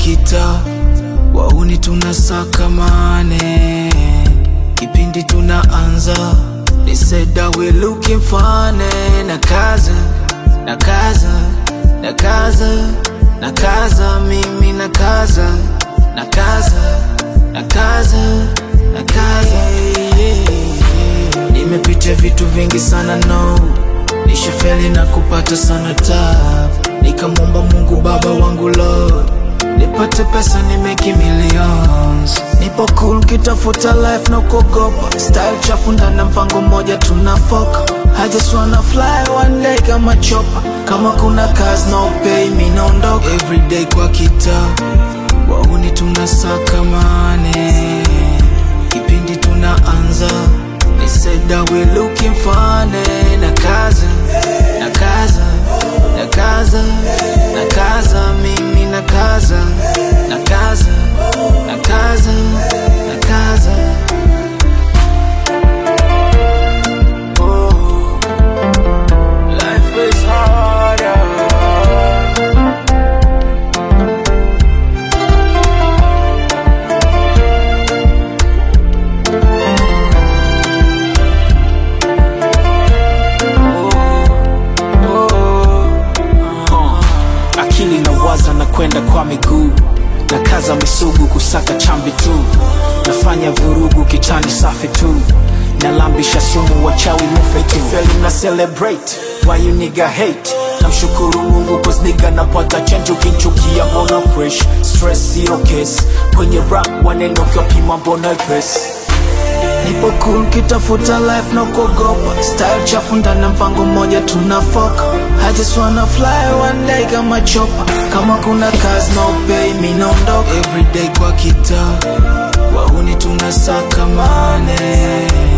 kitaa, wauni tunasaka mane, kipindi tunaanza They said that we looking funny na kaza na kaza na kaza na kaza mimi na kaza na kaza na kaza na kaza nimepitia vitu vingi sana no nishafeli na kupata sana tab nikamwomba mungu baba wangu lord nipate pesa ni make millions nipo cool kitafuta life na kuogopa style chafu ndana mpango mmoja tunafoka I just wanna fly one day kama chopa kama kuna kazi no pay mi naondoka everyday kwa kitaa wauni tunasaka mane kipindi tunaanza They said that we looking funny na kaza na kaza na kaza na kaza mimi na kaza na kaza na kaza na kaza oh, life is harder akili na waza na kwenda kwa miguu na kaza misugu kusaka chambi tu nafanya vurugu kitani safi tu nalambisha sumu wachawi mufe kifeli na celebrate why you nigga hate namshukuru mungu cause nigga napata change ukinchukia mbona fresh stress zero case kwenye rap waneno kiwapima mbona pesi nipo cool kitafuta life na kuogopa style chafu ndana mpango mmoja tunafoka I just wanna fly one day kama chopa kama kuna kazi no pay mi naondoka everyday kwa kitaa wauni tunasaka mane